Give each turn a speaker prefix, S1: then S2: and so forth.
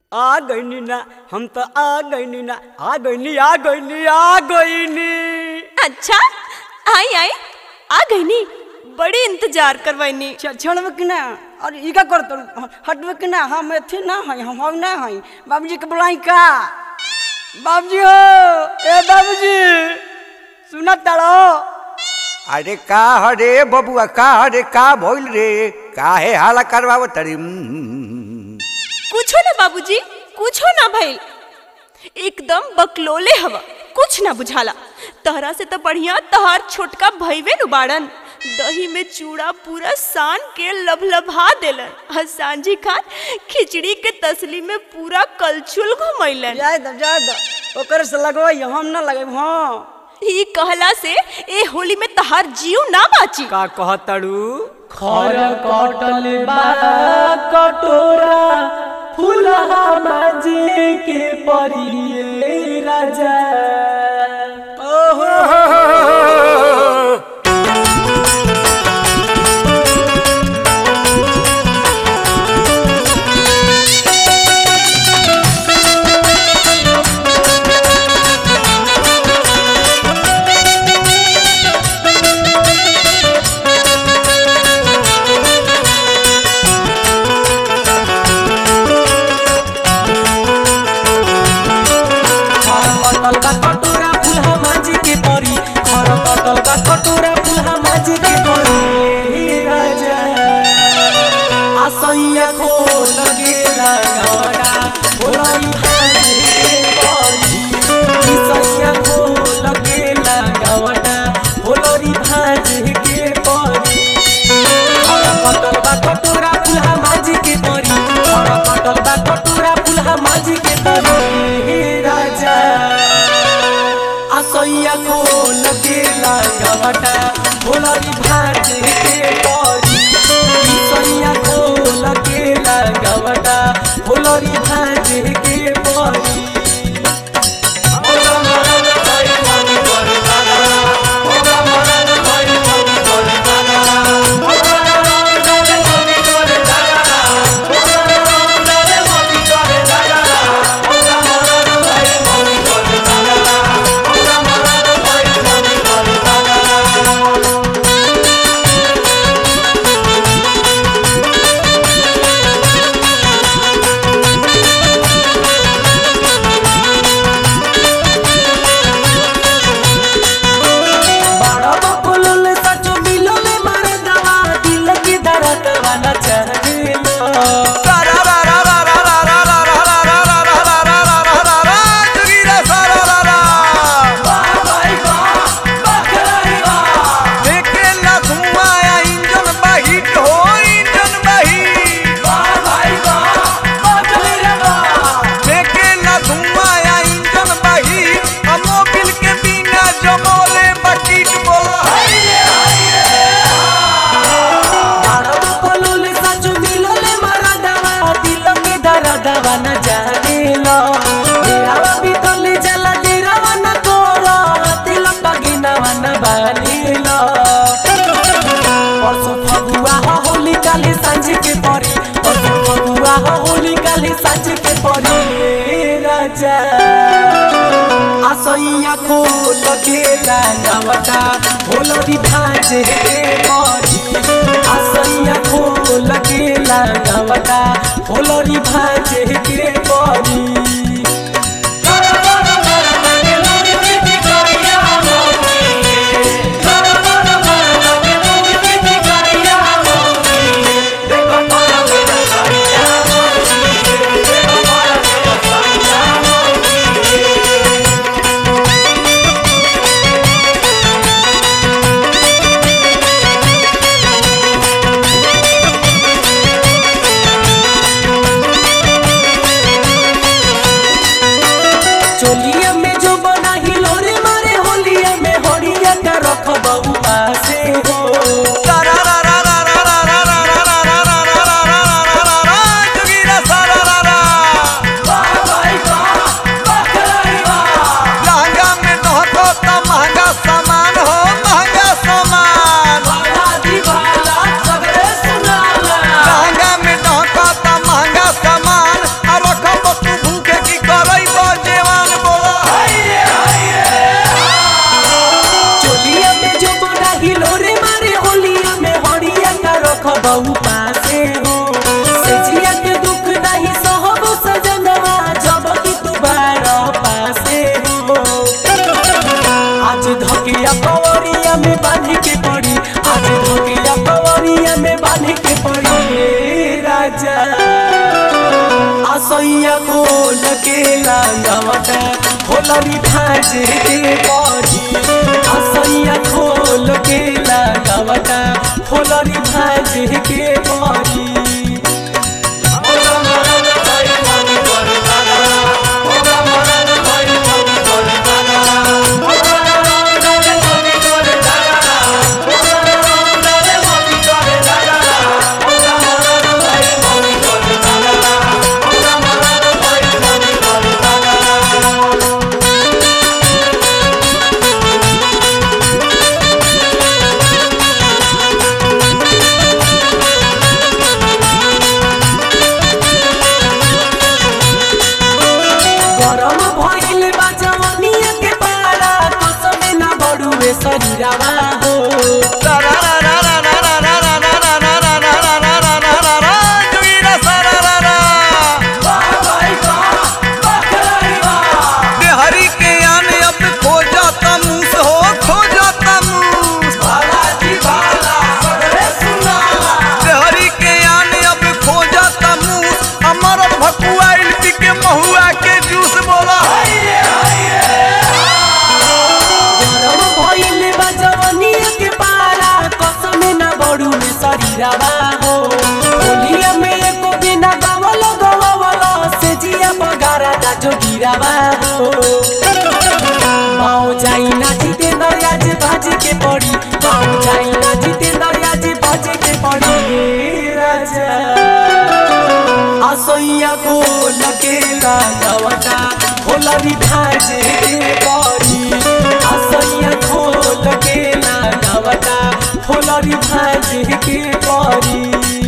S1: आ गईनी ना हम तो आ गईनी ना आ गईनी आ गईनी आ गईनी
S2: अच्छा आई आई आ गई नी बड़ी इंतजार करवाइनी
S1: छोड़ब कि ना अरे ई का करत हटबे कि ना हम एथी ना हई हम हम ना हई बाबूजी के बुलाई का बाबूजी हो ए बाबूजी सुना तारो
S3: अरे का हरे बबुआ का हरे का भइल रे काहे हाला करवाव तरी
S2: कुछो ना बाबूजी कुछो ना भइल एकदम बकलोले हवा कुछ ना बुझाला तहरा से तो बढ़िया तहार छोटका भइवे नु बाड़न दही में चूड़ा पूरा सान के लभलभा देलन और सांझी खान खिचड़ी के तसली में पूरा कलछुल घुमैलन
S1: जाय द जाय द ओकर से लगवाई हम ना लगब हां
S2: ई कहला से ए होली में तहार जीव ना बाची
S1: का कहतड़ू
S4: खर कटल बा कटोरा फुलहा माजे के परिए राजा खर कटल बा कटोरा फुलहा माजे के परी खर कटल बा कटोरा फुलहा माजे के परी ए राजा आसैया खो लगेला गवड़ा होलाई भाजे के परी ईसैया खो लगेला गवड़ा होलरी भाजे के परी खर कटल बा कटोरा फुलहा माजे के परी खर कटल बा कटोरा फुलहा माजे के परी हे राजा असैया को लगेला गवटा भोलरी भाजे के परी सैया को लगेला गवटा भोलरी भाजे के परी बड़ा बकुलुल सचो मिलोले मारे दवा दिल की दर्द वाला चहलो बड़ा बकुलुल सचो मिलोले मारे दवा दिल की दर्द वाला चहलो तेरा भी तले जला तेरा वन तोरा दिल पगिना वन बानीलो परसों फगुआ हो होली काली सांझ के परी परसों फगुआ हो होली काली सांझ के परी ए राजा असैया को लगेला नवटा होलरी भाजे के परी असैया को लगेला नवटा होलरी भाजे के परी खोल के लगावटा होलरी भाजे के परी असैया खोल के लगावटा होलरी भाजे के परी गरम भइल बा जवनिया के पारा कसमे ना बड़ुए शरीरवा हो
S3: हरी के आन अब खोजता मूस हो खोजता मूस हरी के आन अब खोजता मूस अमर भकुआइल पी के महुआ के जूस बोला
S4: गरम भइल बा जवनिया के पारा कसमे ना बड़ुए शरीरवा हो होलिया में एको बिना गवल गवल से जिया बगारा दा जो गिरावा हो माओ जाई ना जितेंद्र आज बाजे के पड़ी माओ जाई ना जितेंद्र आज बाजे के पड़ी राजा असैया को लगेला गवटा होलरी भाजे के परी असैया को लगेला गवटा होलरी भाजे के परी